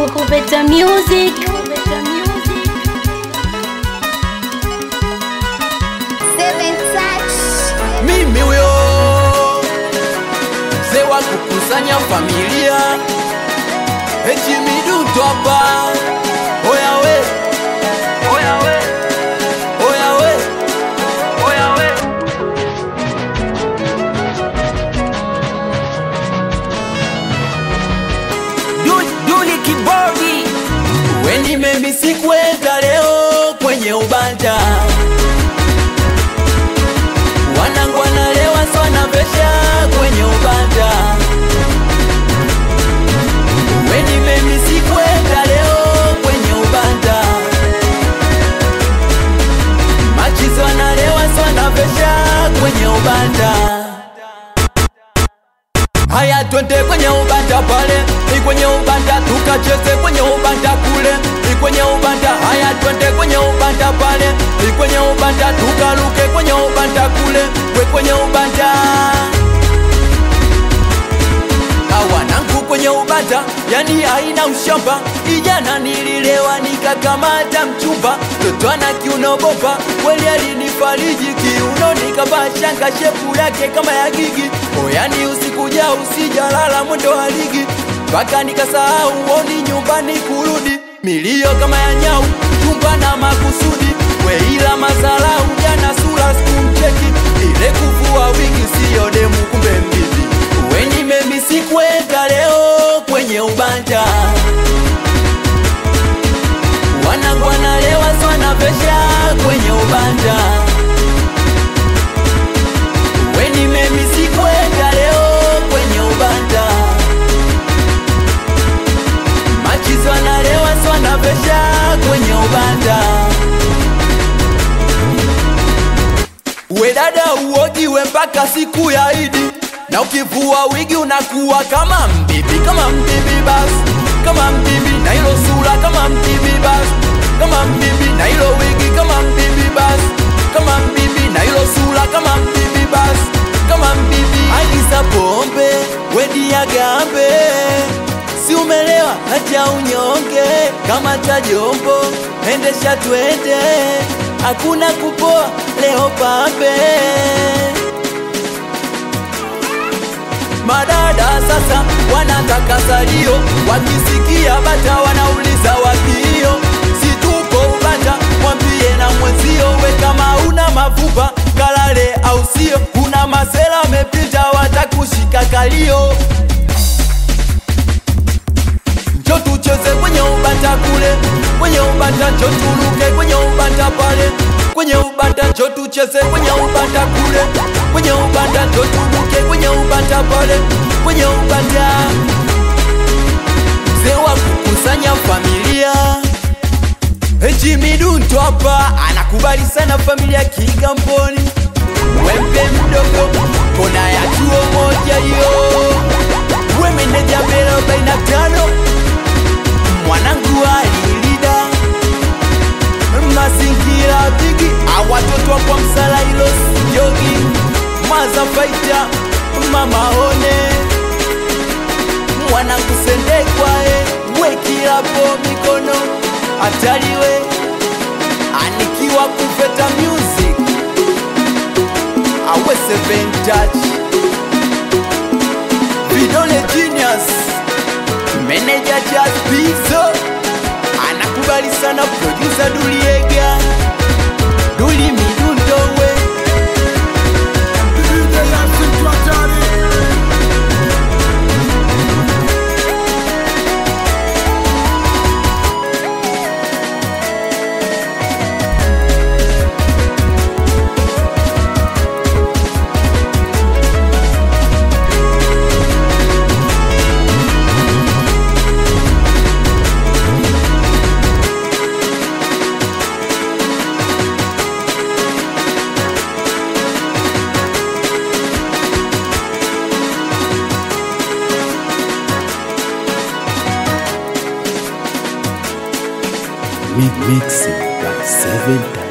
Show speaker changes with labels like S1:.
S1: Kupeta Music.
S2: Seven touch.
S3: mimi huyo mzee wa kukusanya familia echimiduto hapa oya we oya we oya we oya we Du- Duli Kibodi weni memi sikwenda leo kwenye ubanja wanangu wanalewa swana pesha kwenye ubanja weni memi sikwenda leo kwenye ubanja machizi wanalewa swana pesha kwenye ubanja Haya twende kwenye ubanda pale, ni kwenye ubanda tukacheze kwenye ubanda kule, ni kwenye ubanda. Haya twende kwenye ubanda pale, ni kwenye ubanda tukaruke kwenye ubanda kule, we kwenye ubanda awanangu kwenye ubanda, yani haina ushamba. Ijana nililewa nikakamata mchumba, toto ana kiuno bopa, kweli alinifariji kiuno, nikavaa shanga shepu yake kama ya gigi. Oyani usikuja usijalala mwendo wa ligi, mpaka nikasahau oni nyumbani kurudi, milio kama ya nyau, chumba na makusudi, weila mazalau, jana sura sikumcheki, ile kuvua wingi siyo demu, kumbe mbizi weni memi sikwenda leo kwenye ubanja wanangu wanalewa swana pesha kwenye ubanja weni memi sikwenda leo kwenye ubanja machizi wanalewa swana pesha kwenye ubanja we dada uojiwe mpaka siku ya Idi, na ukivua wigi unakuwa kama mbibi, kama mbibi basi, kama mbibi na hilo sura kama mbibi basi, kama mbibi na hilo wigi kama mbibi basi, kama mbibi na hilo sura kama mbibi basi, kama mbibi. Agiza pombe wedi ya gambe, si umelewa hacha unyonge, kama cha jombo endesha twende, hakuna kupoa leo pambe. Madada sasa wanataka salio, wakisikia bata wanauliza wapio. Si tupo ubata, mwambie na mwenzio, we kama una mavupa kalale, au sio? Kuna masela wamepita, watakushika kalio. Njo tucheze kwenye ubanda kule, kwenye ubanda njo turuke kwenye ubanda pale, kwenye ubanda njo tucheze kwenye ubanda kule, kwenye ubanda njo turuke kwenye ubanda pale, kwenye ubanda. Mzee wa kukusanya familia Ejimidunto hapa anakubali sana familia Kigamboni, wembe mdogo, kona ya chuo moja hiyo, we meneja mbele arobaini na tano mwanangu alilida mazingira bigi awatoto wa kwa msala ilo jogi maza faita mama one mwanangu sendekwae wekilapo mikono ataliwe anikiwa kufeta music awe seven touch vidole genius Meneja Jazz Pizzo anakubali sana producer Duliega Duli Midundo we
S4: Mixing by Seven Touch.